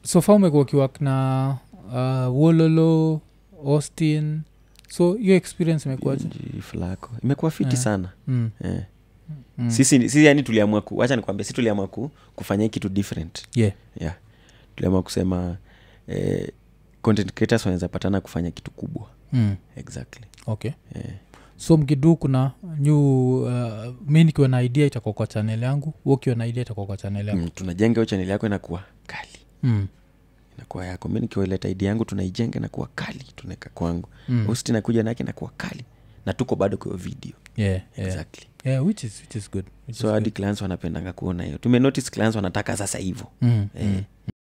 so far umekuwa ukiwak na uh, wololo austin so hiyo experience imekuaje Nji flako imekuwa fiti Eh. sana mm. eh. mm. sisi, sisi yani tuliamua ku wacha nikwambia si tuliamua ku, kufanya hii kitu different yeah. yeah. tuliamua kusema eh, content creators wanaweza patana kufanya kitu kubwa mm. exactly okay eh. so mkidu kuna new uh, mi nikiwa na idea itakuwa kwa chanel yangu hu ukiwa na idea itakuwa kwa chanel yangu mm, tunajenga hiyo chaneli yako inakuwa kali mm. inakuwa yako mi nikiwaleta idea yangu tunaijenga inakuwa kali tunaweka kwangu Mm. usti nakuja nake inakuwa kali na tuko bado kwa hiyo video yeah, yeah. exactly Yeah, which is, which is good which so is hadi good. clients wanapendanga kuona hiyo tumenotice clients wanataka sasa hivo Mm, eh. mm.